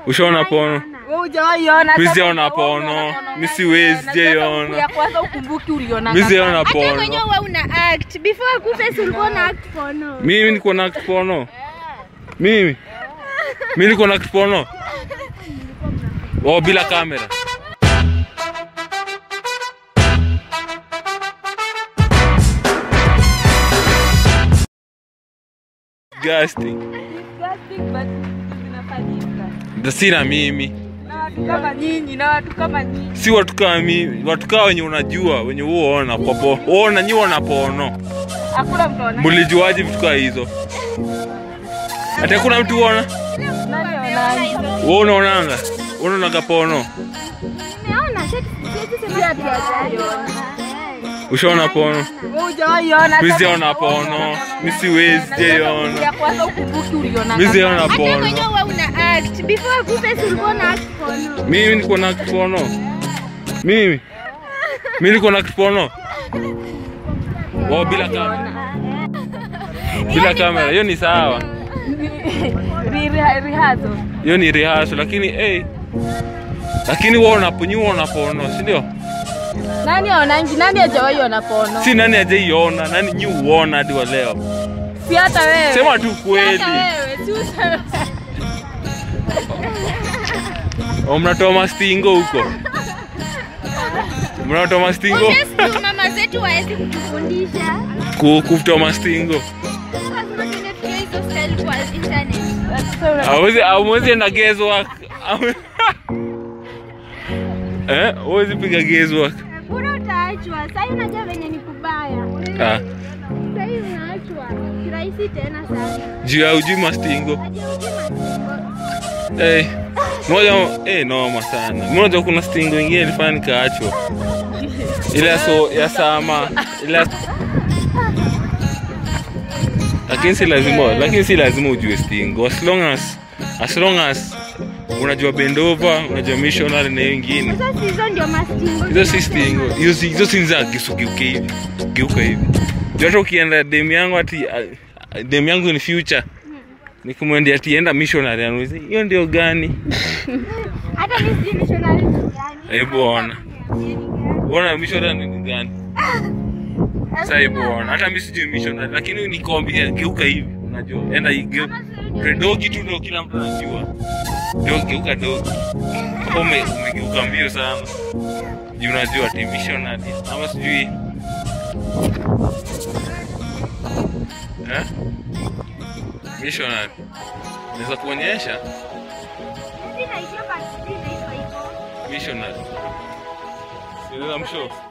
Ushaona pono? Wewe hujawahi ona. Mi Kama sijaona hujawahi pono. ona, Mi siwezi, najua sijaiona. Ya kwanza ukumbuki uliona. Mi sijaona Hata pono. mwenyewe wewe una act. Before akufe si ulikuwa una act porno. Mimi niko na act pono. Mimi. Mimi niko na act pono. Oh, bila kamera. Disgusting. Disgusting, but zinafanyika. Sina mimi. Na watu kama nyinyi, na watu kama nyinyi. Si watu kama mimi, watu kama wenye unajua, wenye huona popo. Uona nyi wana pono. Hakuna mtu anaona. Mulijuaje vitu kama hizo? Ati hakuna mtu uona? Nani anaona? Wewe unaonanga? Unaonanga pono? Umeona? Siwezi Si ati hajaiona. Ushaona pono? Wewe hujawahi ona. Mimi Kama sijaona hujawahi pono. ona. Mimi siwezi Ya sijaiona. kwanza ukumbuki uliona. Mimi sijaona Hata pono. mwenyewe wewe una act. Before akufe si ulikuwa una act porno. Mimi niko na pono. Mimi. Mimi niko na pono. Oh, bila kamera. Bila kamera. Hiyo ni sawa. Ri- ri- Rihazo. Hiyo ni rehearsal lakini eh lakini wewe unaponyiwa na pono, si ndio? Nani aonangi? Nani hajawahi ona pono? Si nani hajaiona, nani nyi uona hadi wa leo? Si hata wewe. Sema tu kweli. Hata wewe, si useme. Oh, mnatoa mastingo huko. Mnatoa mastingo Yes, ndio mama zetu waezi kutufundisha. ku kutoa mastingo. Lazima tuende tujue hizo style kwa internet. Sasa una- Hawezi hawezi enda guesswork. Eh, hawezi piga guesswork. Bora utaachwa. Sasa unajua venye ni kubaya. Ah, Sasa hivi unaachwa. Kirahisi tena sana. juu ya ujui mastingo. Aje ujima. Eh, moja eh noma sana. Moja kuna stingo ingine ilifanya nikaachwa. Ile ya so ya sama, ile ya- lakini si lazima, lakini si lazima ujue stingo. As long as as long as unajua bendova, unajua missionary na hiyo ingine. Sasa hizo ndio mastingo. Hizo si stingo. Hizo si hizo si za kisugeuke hivi. Geuka hivi. Juu hata ukienda dem yangu ati ah, dem yangu in future nikumwendea ati enda missionary anuizi hiyo ndio gani? Hata mimi sijui missionary ni gani. Hebu ona. Ona missionary ni gani? Sasa hebu ona. Hata mimi sijui missionary lakini nikwambia geuka hivi. Unajua enda geuka. Dogi tu ndio kila mtu anajua. Dogi geuka dogi. Hapo ume, umegeuka mbio sana. Juu unajua ati missionary ama sijui Eh? Missionary. Naweza kuonyesha Sina hiyo basi sina hiyo hivyo. missionary. Sinaweza mshow.